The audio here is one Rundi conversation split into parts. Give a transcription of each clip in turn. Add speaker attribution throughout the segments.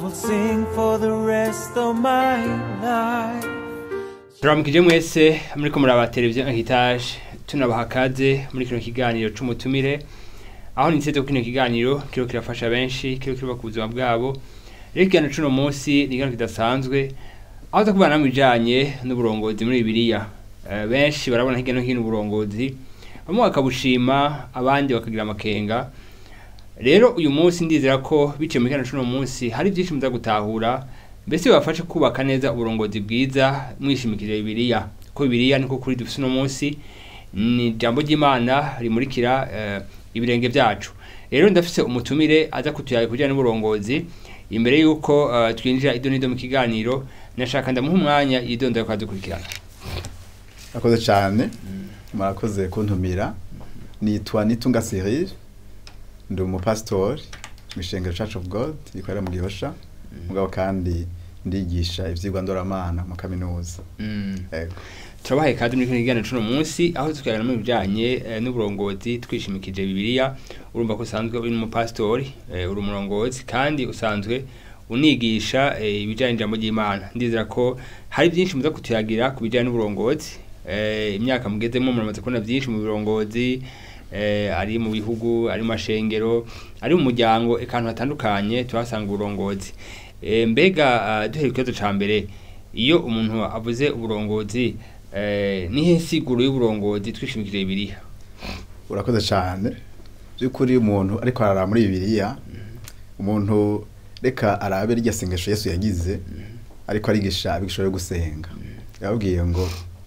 Speaker 1: will sing for the rest of my life.
Speaker 2: turamukije mwese muriko muraba televiziyo hitaje tunabaha kaze muri kino kiganiro c'umutumire aho niteze ko kino kiganiro kiro kirafasha benshi kiro kiba ku buzima bwabo rero ikiganiro c'uno munsi ni ikiganiro kidasanzwe aho tuza kubana bijanye n'uburongozi muri bibiliya Eh, benshi barabona hirya no hino uburongozi bamwe bakabushima abandi bakagira amakenga rero uyu munsi ndizera ko biciye mu kiganiro c'uno munsi hari byinshi muza gutahura mbese bibafashe kubaka neza uburongozi bwiza mwishimikije bibiliya ko bibiliya niko kuri dufise uno munsi ni ijambo ry'imana rimurikira eh, ibirenge byacu rero ndafise umutumire aza kutuyaga kujyana n'uburongozi imbere y'uko eh, twinjira ido n'ido mu kiganiro nashaka ndamuha umwanya yidondora ukadukurikirana
Speaker 3: Murakoze cyane murakoze kuntumira nitwa Nitunga Cyril ndi umupasitori mu ishengero Church of God rikorera mu Gihosha mugabo kandi ndigisha ivyigwa ndoramana mu kaminuza
Speaker 2: Mm.
Speaker 3: Ego.
Speaker 2: turabahaye kandi muri kino kiganiro c'uno munsi aho tukaganira mu bijanye eh, n'uburongozi twishimikije bibiliya urumva ko usanzwe uri n'umupasitori eh, uri umurongozi kandi usanzwe unigisha eh, ibijanye n'ijambo ry'imana ndizera ko hari byinshi muza kutuyagira ku bijanye n'uburongozi eh, imyaka mugezemo muramaze kubona byinshi mu burongozi eh, ari mu bihugu ari mu mashengero ari mu muryango eka ahantu hatandukanye tuhasanga uburongozi Eh, mbega ah, duhere ku kibazo ca mbere iyo umuntu avuze uburongozi eh, nihe nsiguro y'uburongozi twishimikije bibiliya
Speaker 3: urakoze cyane by'ukuri umuntu ariko arara muri bibiliya umuntu reka arabe rya sengesho yesu yagize ariko arigisha abigisha yo gusenga yababwiye ngo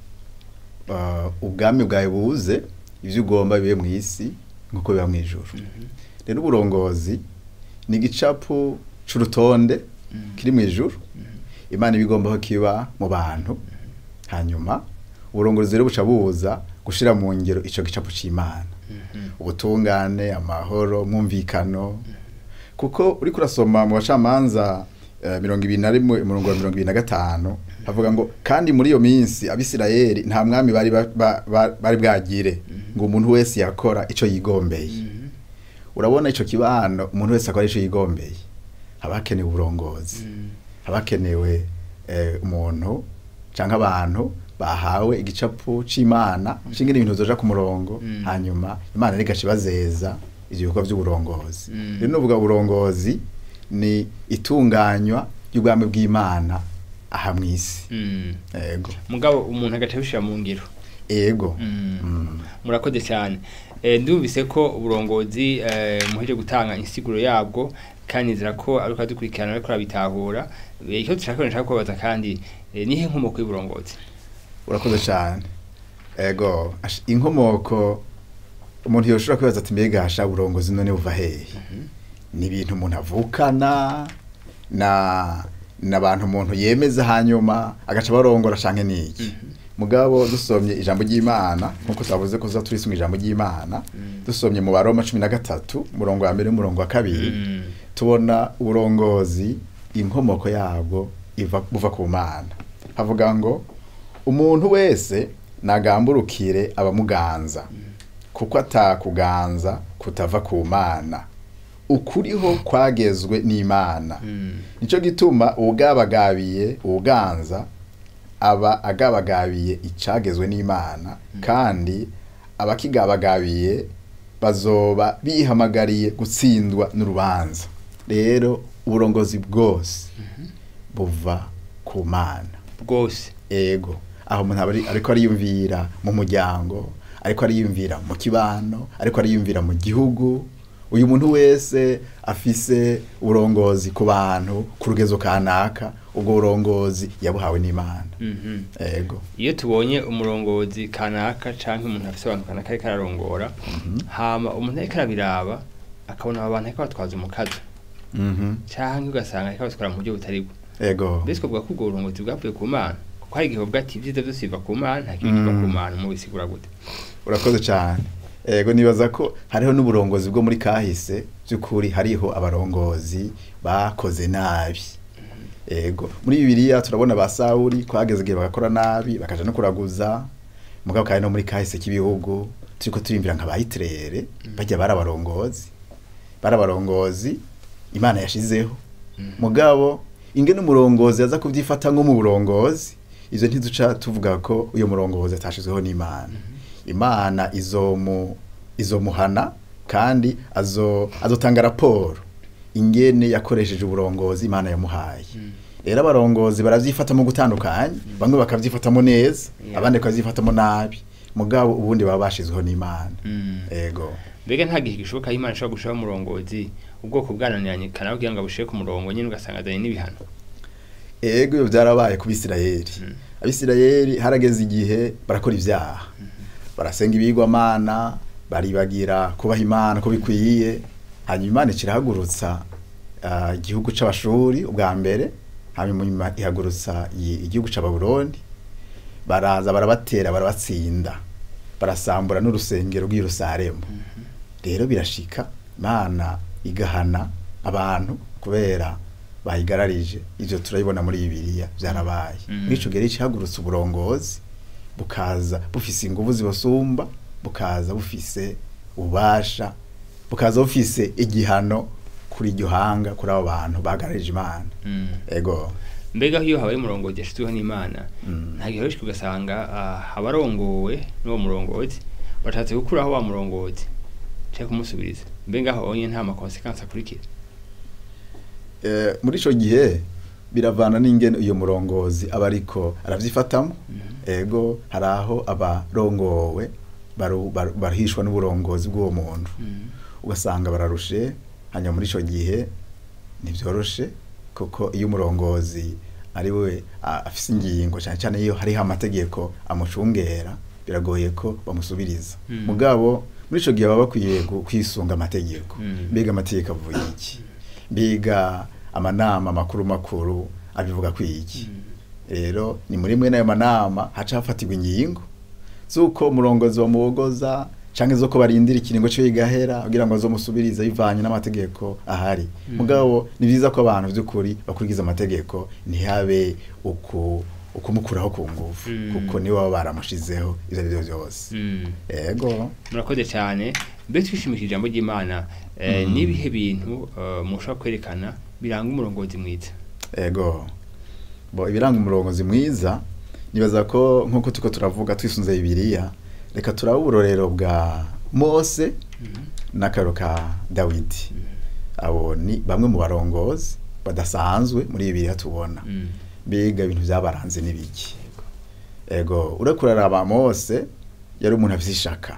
Speaker 3: uh, ubwami bwawe buze ibyo ugomba bibe mu isi nk'uko biba mu ijuru rero uburongozi ni igicapu c'urutonde kiri mu ijuru imana iba igomba ko kiba mu bantu hanyuma uburongozi rero buca buza gushira mu ngero ico gicapu c'imana ubutungane amahoro mwumvikano kuko uriko urasoma mu bacamanza eh, mirongo ibiri na rimwe umurongo wa mirongo ibiri na gatanu havuga ngo kandi muri iyo minsi abisirayeli nta mwami bari ba- ba- ba- bari bwagire ngo umuntu wese yakora ico yigombeye urabona ico kibano umuntu wese akora ico yigombeye haba hakenewe uburongozi haba hakenewe eh, umuntu canke abantu bahawe igicapu c'imana shingire ibintu zoja ku murongo
Speaker 2: Mm.
Speaker 3: hanyuma imana rigaca ibazeza ivyo bikorwa vy'uburongozi
Speaker 2: Mm.
Speaker 3: rero nuvuga uburongozi ni itunganywa ry'ubwami bw'imana aha mw'isi
Speaker 2: Mm.
Speaker 3: ego
Speaker 2: mugabo umuntu agaca abishira mu ngiro
Speaker 3: ego
Speaker 2: Mm.
Speaker 3: Mm.
Speaker 2: murakoze cyane Eh, ndumvise ko uburongozi eh, muheje gutanga insiguro yabwo kandi nzira ko ariko adukurikirana ariko arabitahura Eh, icyo dushaka nshaka kubabaza kandi eh, nihe nkomoko y'uburongozi
Speaker 3: urakoze cyane ego ash- inkomoko umuntu yoshobora kwibaza ati mbega hasha uburongozi none buva hehe ni ibintu umuntu avukana na n'abantu umuntu yemeza hanyuma agaca barongora canke niki mugabo dusomye ijambo ry'imana nkuko twavuze ko turisunga ijambo ry'imana dusomye mu baroma cumi na gatatu umurongo wa mbere n'umurongo wa kabiri
Speaker 2: Mm.
Speaker 3: tubona uburongozi inkomoko yabwo iva buva ku mana havuga ngo umuntu wese nagamburukire abamuganza kuko atakuganza kutava ku mana ukuriho kwagezwe n'imana
Speaker 2: Mm.
Speaker 3: nico gituma uwugabagabiye uwuganza aba agabagabiye icagezwe n'imana kandi abakigabagabiye bazoba bihamagariye gutsindwa n'urubanza rero uburongozi bwose buva ku mana
Speaker 2: bwose
Speaker 3: ego aho umuntu aba ari- ariko ariyumvira mu muryango ariko ariyumvira mu kibano ariko ariyumvira mu gihugu uyu muntu wese afise uburongozi ku bantu ku rugezo kanaka ubwo burongozi yabuhawe n'imana
Speaker 2: Mhm.
Speaker 3: ego
Speaker 2: iyo tubonye umurongozi kanaka canke umuntu afise abantu kanaka ariko ararongora hama umuntu ariko arabiraba akabona abo bantu ariko batwaza umukazo
Speaker 3: Mhm.
Speaker 2: canke ugasanga ariko batwara mu buryo butari bwo
Speaker 3: ego
Speaker 2: mbese twavuga ko ubwo burongozi bwavuye ku mana kuko hari igihe bavuga ati ibyiza byose biva ku mana nta kibi kiva
Speaker 3: Mm.
Speaker 2: ku mana mubisigura gute
Speaker 3: urakoze cyane ego nibaza ko hariho n'uburongozi bwo muri kahise by'ukuri hariho abarongozi bakoze nabi ego muri bibiliya turabona ba sawuri kwageze igihe bagakora nabi bakaja no kuraguza mugabo kandi no muri kahise k'ibihugu turiko turiyumvira nka ba hitirere bajya bari abarongozi bari abarongozi imana yashizeho mugabo ingene umurongozi aza kubyifata nko mu burongozi ivyo ntiduca tuvuga ko uyo murongozi atashizweho n'imana imana izomu izomuhana kandi azo azotanga raporo ingene yakoresheje uburongozi imana yamuhaye rero abarongozi baravyifatamo gutandukanye bamwe bakavyifatamo neza
Speaker 2: Yeah.
Speaker 3: abandi bakavyifatamo nabi mugabo ubundi baba bashizweho n'imana
Speaker 2: Mm.
Speaker 3: ego
Speaker 2: mbega nta gihe gishoboka aho imana ishobora gushiraho umurongozi ubwoko bwananiranye kana kugira ngo bushire ku murongo nyine ugasanga azanye n'ibihano
Speaker 3: ego iyo byarabaye ku bisirayeli abisirayeli harageze igihe barakora ibyaha barasenga ibigwamana baribagira kubaha imana ko bikwiye hanyuma imana ikirahagurutsa ah, igihugu c'abashuri ubwa mbere hanyuma ihagurutsa i- igihugu c'ababuroni baraza barabatera barabatsinda barasambura n'urusengero rw'i Yerusalemu rero birashika imana igahana abantu kubera bayigararije ivyo turabibona muri bibiliya vyarabaye
Speaker 2: Mm.
Speaker 3: muri ico gihe rero ihagurutsa uburongozi bukaza bufise inguvu zibasumba bukaza bufise ububasha bukaza bufise igihano kuri iryo hanga kuri abo bantu bagararije imana
Speaker 2: Mm.
Speaker 3: ego
Speaker 2: mbega iyo habaye umurongozi yashizweho n'imana
Speaker 3: Mm.
Speaker 2: nta gihe rero ugasanga ah, abarongowe n'uwo murongozi bashatse gukuraho wa murongozi cyangwa kumusubiriza mbega aho onye nta makonsekansi akurikira
Speaker 3: Eh, muri ico gihe biravana n'ingene uyo murongozi aba ariko aravyifatamo ego hari aho abarongowe baru- baru- barahishwa n'uburongozi bw'uwo muntu ugasanga bararushe hanyuma muri ico gihe ntibyoroshe kuko iyo umurongozi ari we a- afise ingingo cyane cyane iyo hariho amategeko amucungera biragoye ko bamusubiriza
Speaker 2: Mm.
Speaker 3: mugabo muri ico gihe baba bakwiye gu- kwisunga amategeko
Speaker 2: Mm.
Speaker 3: mbega amategeko avuye iki mbega amanama makuru makuru abivuga kwiki rero ni muri mwe n'ayo manama haca hafatirwa ingingo z'uko umurongozi bamubogoza canke z'uko barindira ikiringo ciwe gigahera kugira ngo azomusubirize bivanye n'amategeko ahari
Speaker 2: Mm.
Speaker 3: mugabo ni vyiza ko abantu vy'ukuri bakurikiza amategeko ntihabe uku ukumukuraho ku nguvu
Speaker 2: Mm.
Speaker 3: kuko niwe baba baramushizeho ivyo ari vyo vyose
Speaker 2: Mm.
Speaker 3: ego
Speaker 2: murakoze cyane mbe twishimikije ijambo ry'imana eh,
Speaker 3: Mm.
Speaker 2: n'ibihe bintu eh, mushobora kwerekana biranga umurongozi mwiza
Speaker 3: ego bo ibiranga umurongozi mwiza nibaza ko nk'uko tuko turavuga twisunze bibiliya reka turabe uburorero bwa mose n'akaro ka dawidi abo ni bamwe mu barongozi badasanzwe muri bibiliya tubona
Speaker 2: Mm.
Speaker 3: biga ibintu byabaranze n'ibiki ego ureko uraraba mose yari umuntu afise ishaka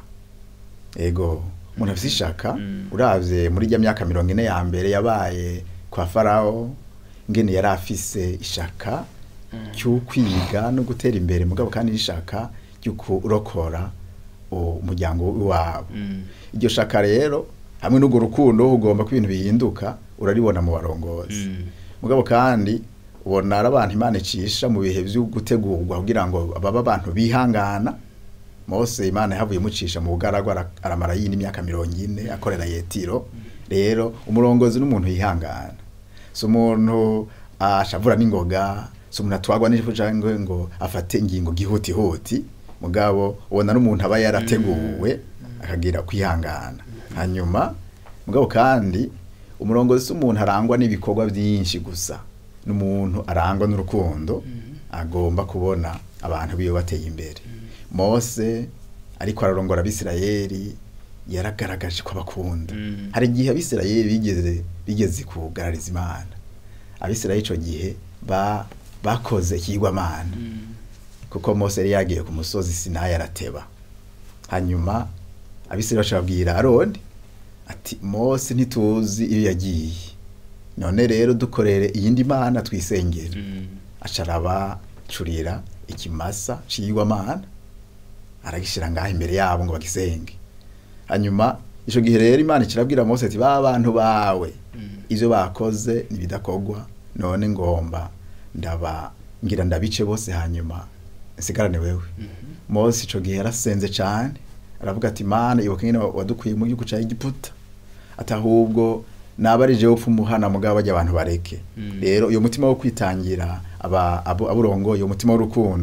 Speaker 3: ego umuntu afise ishaka
Speaker 2: Mm.
Speaker 3: uravye muri rya myaka mirongo ine ya mbere yabaye kwa farawo ngene yari afise ishaka cy'ukwiga no gutera imbere mugabo kandi n'ishaka ryo kurokora umuryango w'iwabo
Speaker 2: Mm.
Speaker 3: iryo shaka rero hamwe n'urwo rukundo ugomba ko ibintu bihinduka uraribona mu barongozi
Speaker 2: Mm.
Speaker 3: mugabo kandi ubona ari abantu imana icisha mu bihe byo gutegurwa kugira ngo baba abantu bihangana mose imana yahavuye imucisha mu bugaragwa ara- aramara yindi imyaka mirongo ine akorera yetiro rero umurongozi n'umuntu yihangana si umuntu ashavura n'ingoga si umuntu atwagwa n'ijipo cyangwa ngo afate ingingo gihutihuti mugabo ubona n'umuntu aba yarateguwe akagira kwihangana hanyuma mugabo kandi umurongozi si umuntu arangwa n'ibikorwa byinshi gusa n'umuntu arangwa n'urukundo agomba kubona abantu biwe bateye imbere mose ariko ararongora abisirayeli yaragaragaje ko abakunda
Speaker 2: Mm.
Speaker 3: hari igihe abisirayeli bigeze bigeze kugarariza imana abisirayeli ico gihe ba bakoze ikigwamana
Speaker 2: Mm.
Speaker 3: kuko mose yari yagiye ku musozi sinayi arateba hanyuma abisirayeli baca babwira aroni ati mose ntituzi iyo yagiye none rero dukorere iyindi mana twisengere
Speaker 2: Mm.
Speaker 3: aca arabacurira ikimasa ciyigwamana aragishira ngaho imbere yabo ngo bagisenge hanyuma ico gihe rero imana ikirabwira mose ati ba bantu bawe
Speaker 2: Mm.
Speaker 3: ivyo bakoze nibidakogwa none ngomba ndaba ngira ndabice bose hanyuma nsigarane wewe mose ico gihe yarasenze cane aravuga ati mana ibuka nyene wadukuye mu gihugu ca egiputa ati ahubwo naba ari jewe upfa umuhana mugabo bajya abantu bareke
Speaker 2: Mm.
Speaker 3: rero uyo mutima wo kwitangira aba abo aburongoye umutima w'urukundo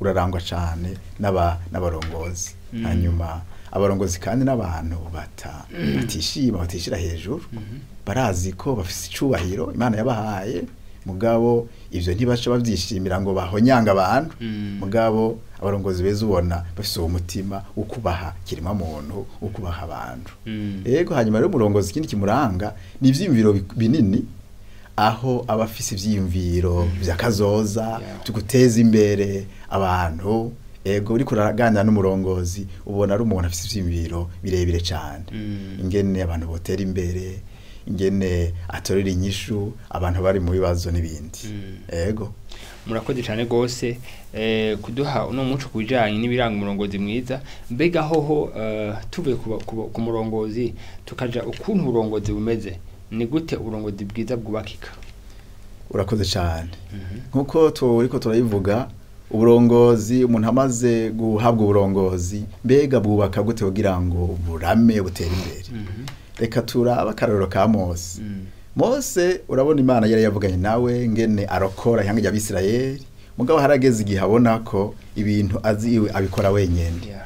Speaker 3: urarangwa cyane n'aba n'abarongozi hanyuma abarongozi kandi n'abantu bata batishima batishira hejuru barazi ko bafise icubahiro imana yabahaye mugabo ivyo ntibaca bavyishimira ngo bahonyanga abantu
Speaker 2: Mm.
Speaker 3: mugabo abarongozi beza ubona bafise uwo mutima wo kubaha kirema muntu wo kubaha abantu
Speaker 2: Mm.
Speaker 3: Ego hanyuma rero umurongozi ikindi kimuranga ni ivyiyumviro bi- binini aho aba afise ivyiyumviro vy'akazoza
Speaker 2: Yeah.
Speaker 3: byo guteza imbere abantu ego uriko uraganira n'umurongozi ubona ari umuntu afise ivyiyumviro birebire cane
Speaker 2: Mm.
Speaker 3: ingene abantu botera imbere ingene atorera inyishu abantu bari mu bibazo n'ibindi
Speaker 2: Mm.
Speaker 3: ego
Speaker 2: murakoze cyane rwose eh, kuduha uno muco ku bijyanye n'ibiranga umurongozi mwiza mbega hoho eh, tuvuye ku ba- ku ba- ku murongozi tukaja ukuntu uburongozi bumeze ni gute uburongozi bwiza bwubakika
Speaker 3: urakoze cyane nkuko turiko turayivuga uburongozi umuntu amaze guhabwa uburongozi mbega bwubaka gute kugira ngo burame butere imbere reka turaba akarorero ka mose
Speaker 2: Mm.
Speaker 3: mose urabona imana yari yavuganye nawe ngene arokora ihanga ry'abisirayeli mugabo harageze igihe abona ko ibintu azi iwe abikora wenyene
Speaker 2: Yeah.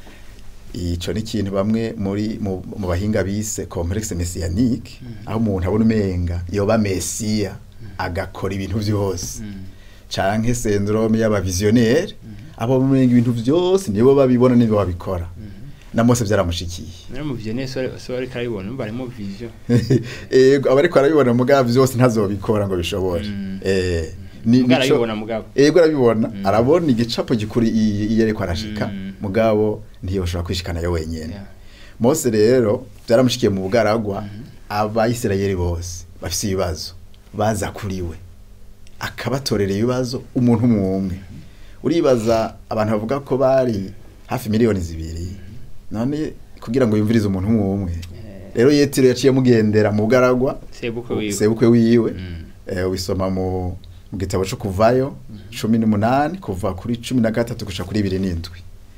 Speaker 3: ico ni ikintu bamwe muri mu, mu bahinga bise complexe messianique aho umuntu abona umenga yoba mesiya agakora ibintu vyose
Speaker 2: Mm.
Speaker 3: canke syndrome y'abavisionnaire abo umenga ibintu vyose nibo babibona nibo babikora na Mose vyaramushikiye
Speaker 2: Nari mu vision so so ariko arabibona umva arimo vision
Speaker 3: ego abariko arabibona mugabo vyose ntazobikora ngo bishobore
Speaker 2: Mm.
Speaker 3: eh ni
Speaker 2: Mugabo
Speaker 3: nico-
Speaker 2: arabibona mugabo.
Speaker 3: ego arabibona
Speaker 2: Mm.
Speaker 3: arabona igicapo gikuri i- iyo ariko arashika
Speaker 2: Mm.
Speaker 3: mugabo ntiyoshobora kwishikana yo wenyene
Speaker 2: Yeah.
Speaker 3: Mose rero byaramushikiye mu bugaragwa abayisirayeli bose bafise ibibazo baza kuri we akabatorera ibibazo umuntu umwe umwe uribaza abantu bavuga ko bari hafi miliyoni zibiri none kugira ngo yumvirize umuntu umwe umwe
Speaker 2: Eh.
Speaker 3: rero yetiro yaciye mugendera mu bugaragwa
Speaker 2: sebukwe wiwe
Speaker 3: sebukwe wiwe
Speaker 2: Mm.
Speaker 3: eh, ubisoma mu mu gitabo cyo kuvayo cumi n'umunani kuva kuri cumi na gatatu gushika kuri ibiri n'indwi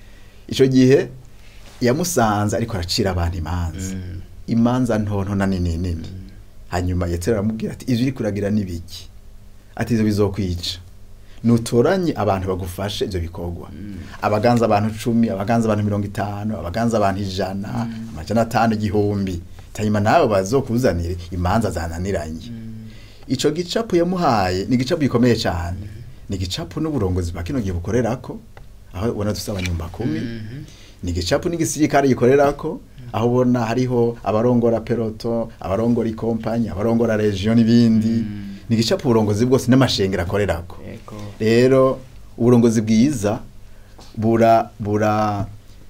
Speaker 3: ico gihe yamusanze ariko aracira abantu imanza
Speaker 2: Mm.
Speaker 3: imanza ntonto na nini nini hanyuma yetero aramubwira ati ivyo uriko uragira ni biki ati ivyo bizokwica nutoranye abantu bagufashe ivyo bikorwa abaganza abantu cumi abaganza abantu mirongo itanu abaganza abantu ijana amajana atanu igihumbi hanyuma nawe bazokuzanire imanza zananiranye ico gicapu yamuhaye ni igicapu gikomeye cyane ni igicapu n'uburongozi bwa kino gihe bukorerako aho ubona dufite abanyumba kumi
Speaker 2: Mhm.
Speaker 3: ni igicapu n'igisirikare gikorerako aho ubona hariho abarongora peloto abarongora ikompanyi abarongora region n'ibindi ni igicapu uburongozi bwose n'amashengero akorerako
Speaker 2: Ego.
Speaker 3: rero uburongozi bwiza bura bura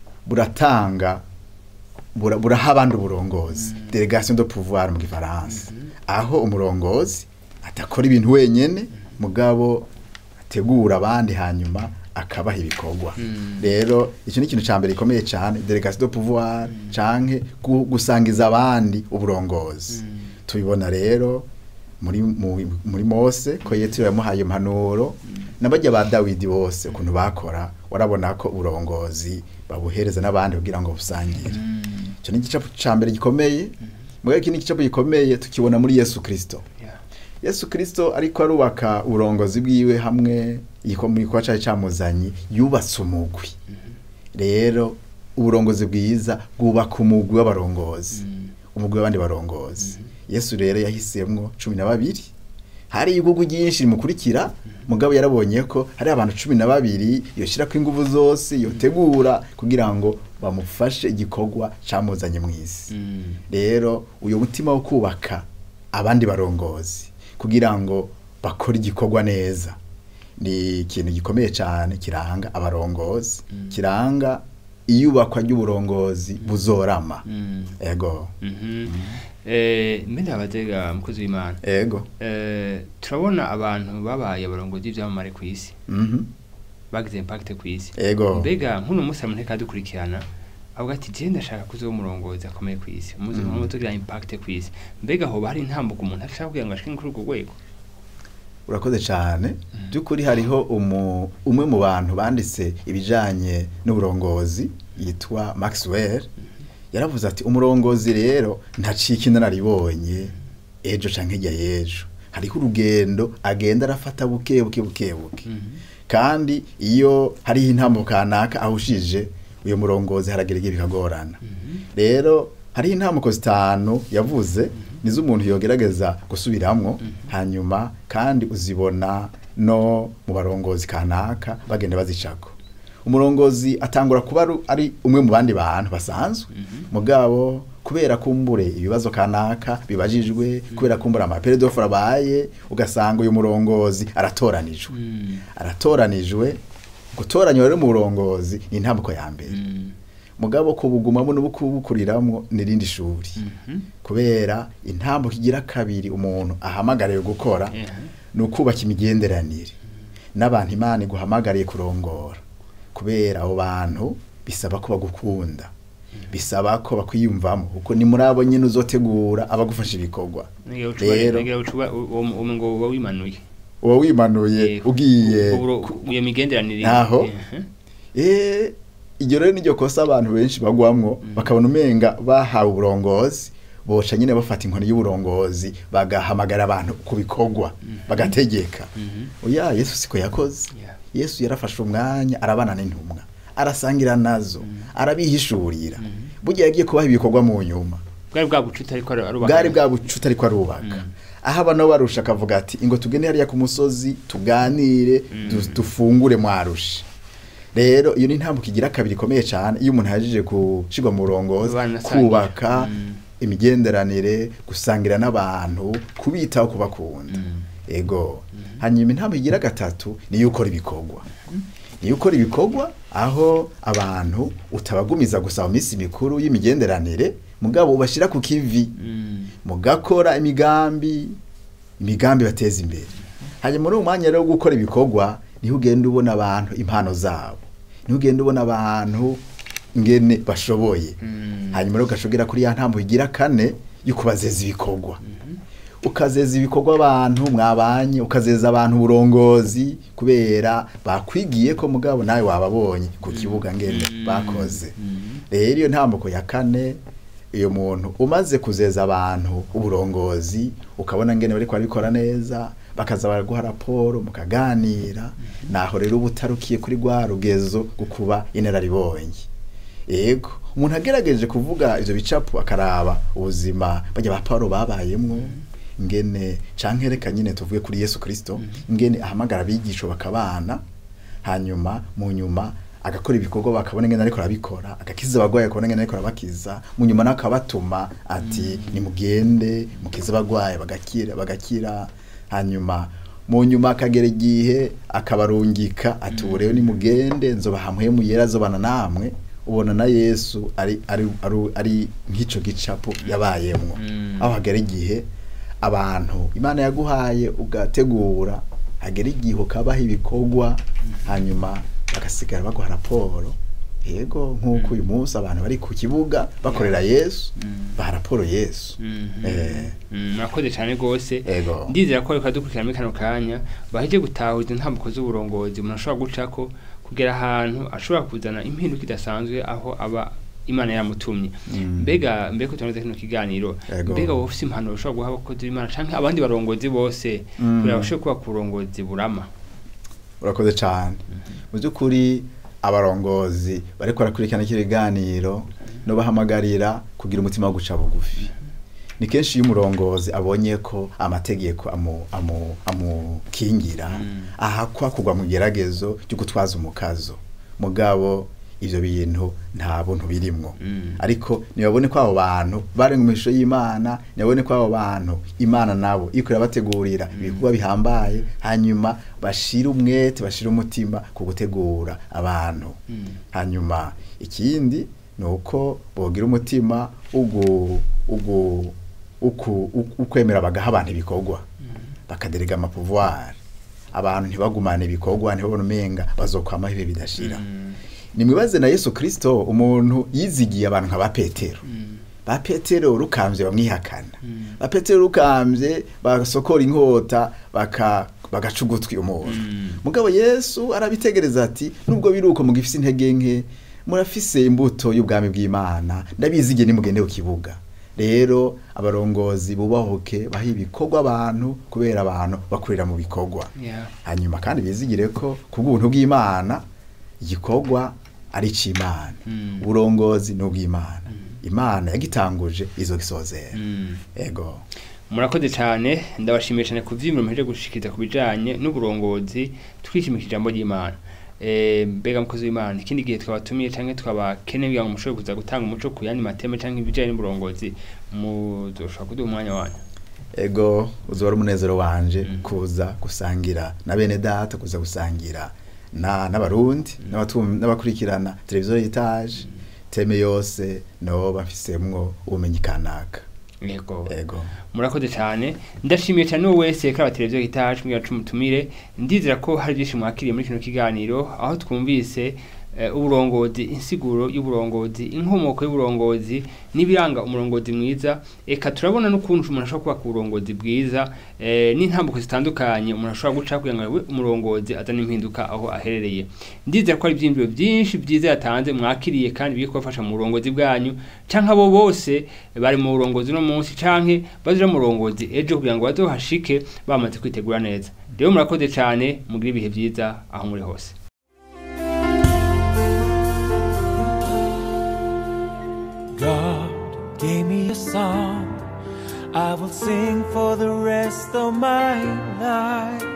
Speaker 3: buratanga bura- buraha abandi uburongozi delegation de pouvoir mu gifaransa aho umurongozi atakora ibintu wenyene mugabo ategura abandi hanyuma akabaha ibikorwa
Speaker 2: Mm.
Speaker 3: rero icyo ni ikintu cya mbere gikomeye cyane delegation de pouvoir canke gu- gusangiza abandi uburongozi tubibona rero muri mu- muri Mose ko Yetiro yamuhaye impanuro n'abajya ba Dawidi bose ukuntu bakora warabona ko uburongozi babuhereza n'abandi kugira ngo busangire icyo ni igicapu cya mbere gikomeye mugabo iki ni igicapu gikomeye tukibona muri Yesu Kristo
Speaker 2: Yeah.
Speaker 3: Yesu Kristo ariko arubaka uburongozi bwiwe hamwe yiko muri kwa cyaje camuzanye yubatse umugwi rero uburongozi bwiza bwubaka umugwi w'abarongozi umugwi w'abandi barongozi Yesu rero yahisemwo cumi na babiri hari ibihugu byinshi bimukurikira mugabo yarabonye ko hari abantu cumi na babiri yoshirako inguvu zose yotegura kugira ngo bamufashe igikorwa camuzanye mu isi
Speaker 2: Mm.
Speaker 3: rero uyu mutima wo kubaka abandi barongozi kugira ngo bakore igikorwa neza ni ikintu gikomeye cyane kiranga abarongozi kiranga iyubakwa ry'uburongozi buzorama
Speaker 2: Mm.
Speaker 3: ego
Speaker 2: Mhm. Eh, mbene abatega mukozi w'Imana.
Speaker 3: ego
Speaker 2: Eh, turabona abantu babaye abarongozi b'ivyamamare ku isi
Speaker 3: mhm
Speaker 2: bagize impact ku isi
Speaker 3: ego
Speaker 2: mbega nk'uno munsi amuntu dukurikirana avuga ati je ndashaka kuzoba umurongozi akomeye ku isi umuzi
Speaker 3: Mhm.
Speaker 2: mm. tugira impact ku isi mbega hoba hari intambuko umuntu ashaka kugira ngo ashike kuri urwo rwego
Speaker 3: urakoze cyane by'ukuri hariho umu, umwe mu bantu banditse ibijanye n'uburongozi yitwa Maxwell yaravuze ati umurongozi rero ntacika inararibonye ejo canke hirya y'ejo hariho urugendo agenda arafata buke buke buke buke kandi iyo hariho intambo kanaka ahushije uyo murongozi haragira igihe bikagorana rero hariho intambuko zitanu yavuze nizo umuntu yogerageza gusubiramwo hanyuma kandi uzibona no mu barongozi kanaka bagenda bazicako umurongozi atangura kuba aru- ari umwe mu bandi bantu basanzwe mugabo kubera kumbure ibibazo kanaka bibajijwe kubera kumbura amaperedofo abaye ugasanga uyu murongozi aratoranijwe aratoranijwe gutoranywa rero mu burongozi ni intambuko ya mbere mugabo kubugumamo n'ubukuriramwo n'irindi shuri kubera intambuko igira kabiri umuntu ahamagariwe gukora
Speaker 2: Yeah.
Speaker 3: ni ukubaka imigenderanire n'abantu imana iguhamagariye kurongora kubera abo bantu bisaba ko bagukunda bisaba ko bakwiyumvamo kuko ni muri abo nyine uzotegura abagufasha ibikorwa rero
Speaker 2: ngira ucuba uwo ngo uba wimanuye
Speaker 3: uba wimanuye
Speaker 2: Eh,
Speaker 3: ugiye
Speaker 2: uburo-
Speaker 3: ku-
Speaker 2: iyo migenderanire
Speaker 3: Ntaho.
Speaker 2: Eh,
Speaker 3: Eh, iryo rero niryo kosa abantu benshi bagwamwo bakabona umenga bahawe uburongozi boca nyine bafata inkoni y'uburongozi bagahamagara abantu ku bikorwa bagategeka oya yesu siko yakoze
Speaker 2: Yeah.
Speaker 3: yesu yarafashe umwanya arabana n'intumwa arasangira nazo arabihishurira burya yagiye kubaha ibikorwa mu nyuma
Speaker 2: bwari bwa bucuti ariko arubaka
Speaker 3: bwari bwa bucuti ariko arubaka aho abana barusha akavuga ati ingo tugende hariya ku musozi tuganire du- dufungure mwarusha rero iyo ni intambwe igira kabiri ikomeye cyane iyo umuntu yajeje gushirwa mu burongozi
Speaker 2: Banasangira.
Speaker 3: kubaka
Speaker 2: Mm.
Speaker 3: imigenderanire gusangira n'abantu kubitaho kubakunda ego hanyuma intambwe igira gatatu niyo ukora ibikorwa niyo ukora ibikorwa aho abantu utabagumiza gusa mu minsi mikuru y'imigenderanire mugabo ubashyira ku kivi
Speaker 2: Mm.
Speaker 3: mugakora imigambi imigambi bateza imbere hanyuma muri uwo mwanya rero wo gukora ibikorwa niho ugenda ubona abantu impano zabo niho ugenda ubona abantu ngene bashoboye
Speaker 2: Mm.
Speaker 3: hanyuma rero ugashobora kuri ya ntambo igira kane yo kubazeza ibikorwa ukazeza ibikorwa abantu mwabanye ukazeza abantu uburongozi kubera bakwigiye ko mugabo nawe wababonye ku kibuga ngene bakoze rero iyo ntambuko ya kane iyo muntu umaze kuzeza abantu uburongozi ukabona ngene bariko barabikora neza bakaza baraguha raporo mukaganira naho rero uba utarukiye kuri rwa rugezo gukuba inararibonye yego umuntu agerageje kuvuga ivyo bicapo akaraba ubuzima bajya ba Paulo babayemwo ngene canke reka nyine tuvuge kuri Yesu Kristo ngene ahamagara abigisho bakabana hanyuma mu nyuma agakora ibikorwa bakabona ngene ariko arabikora agakiza abagwayi akabona ngene ariko arabakiza mu nyuma nakabatuma ati nimugende mukize abagwayi bagakira bagakira hanyuma mu nyuma akagera igihe akabarungika ati ubu rero nimugende nzobaha mpwemu yera zobana namwe ubona na Yesu ari ari ari, ari nk'ico gicapo yabayemwo
Speaker 2: Mm.
Speaker 3: aho hagera igihe abantu imana yaguhaye ugategura hagera igihe ukabaha ibikorwa hanyuma bagasigara baguha raporo yego nk'uko uyu munsi abantu bari ku kibuga bakorera yesu baha raporo yesu
Speaker 2: Mhm.
Speaker 3: Eh.
Speaker 2: Mm, murakoze cyane rwose
Speaker 3: Ego.
Speaker 2: ndizera ko reka dukurikirana muri kano kanya baheje gutahuza intambuko z'uburongozi umuntu ashobora gucako kugera ahantu ashobora kuzana impinduka idasanzwe aho aba imana yamutumye
Speaker 3: Mm.
Speaker 2: mbega mbega ko tunoze kino kiganiro
Speaker 3: Ego.
Speaker 2: mbega wowe ufite impanuro ushobora guha abakozi b'imana canke abandi barongozi bose
Speaker 3: Mm.
Speaker 2: kugira bashobore kuba ku burongozi burama
Speaker 3: urakoze cyane mu by'ukuri abarongozi bariko barakurikirana iki biganiro no bahamagarira kugira umutima wo guca bugufi ni kenshi iyo umurongozi abonye ko amategeko amu- amu- amukingira ahakwa kugwa mu geragezo ryo gutwaza umukazo mugabo ivyo bintu nta buntu birimwo
Speaker 2: Mm.
Speaker 3: ariko nibabone ko abo bantu bari mu ishusho y'imana nibabone ko abo bantu imana nabo iko irabategurira ibikorwa bihambaye hanyuma bashire umwete bashire umutima ku gutegura abantu
Speaker 2: Mm.
Speaker 3: hanyuma ikindi ni uko bogira umutima ugu ugu uku uku- ukwemera bagaha abantu ibikorwa bakaderega amapouvoir abantu ntibagumane ibikorwa ntibabone umenga bazokwamaho ibihe bidashira
Speaker 2: Mm.
Speaker 3: nimwibaze na yesu kirisito umuntu yizigiye abantu nka ba petero
Speaker 2: Mm.
Speaker 3: ba petero rukambye bamwihakana
Speaker 2: Mm.
Speaker 3: ba petero rukambye basokora inkota baka bagaca ugutwi umuntu
Speaker 2: Mm.
Speaker 3: mugabo yesu arabitegereza ati nubwo biri uko mugifise intege nke murafise imbuto y'ubwami bw'imana ndabizigiye nimugende ku kibuga rero abarongozi bubahuke baha ibikorwa abantu kubera abantu bakorera mu bikorwa
Speaker 2: Yeah.
Speaker 3: hanyuma kandi bizigire ko ku bw'ubuntu bw'imana igikorwa ari ic'imana
Speaker 2: Mm.
Speaker 3: uburongozi ni ubw'imana imana yagitanguje izo gisozera
Speaker 2: Mm.
Speaker 3: ego
Speaker 2: murakoze cyane ndabashimiye cyane ku vyimiro muheje gushikiriza ku bijanye n'uburongozi twishimikije ijambo ry'imana Eh, mbega mukozi w'imana ikindi gihe twabatumiye canke twabakeneye kugira ngo mushobore kuza gutanga umuco ku yandi mateme canke ibijanye n'uburongozi muzoshobora kuduha umwanya wanyu
Speaker 3: ego uzoba ari umunezero wanje
Speaker 2: Mm.
Speaker 3: kuza gusangira na bene data kuza gusangira na n'abarundi n'abatum- n'abakurikirana televiziyo y'itaje teme yose noba mfisemwo ubumenyi kanaka
Speaker 2: yego
Speaker 3: ego
Speaker 2: murakoze cyane ndashimiye cyane uwo wese kaba televiziyo itaje mbwira cumutumire ndizera ko hari byinshi mwakiriye muri kino kiganiro aho twumvise eh, uburongozi insiguro y'uburongozi inkomoko y'uburongozi n'ibiranga umurongozi mwiza eka turabona n'ukuntu umuntu ashobora kubaka uburongozi bwiza eh, n'intambuko zitandukanye umuntu ashobora guca kugira ngo abe umurongozi azane impinduka aho aherereye ndizera ko hari ibyiyumviro byinshi byiza yatanze mwakiriye kandi biri kubafasha mu burongozi bwanyu canke abo bose bari mu burongozi no munsi canke bazira mu burongozi ejo kugira ngo bazohashike bamaze kwitegura neza rero murakoze cyane mugire ibihe byiza aho muri hose
Speaker 1: God gave me a song I will sing for the rest of my life.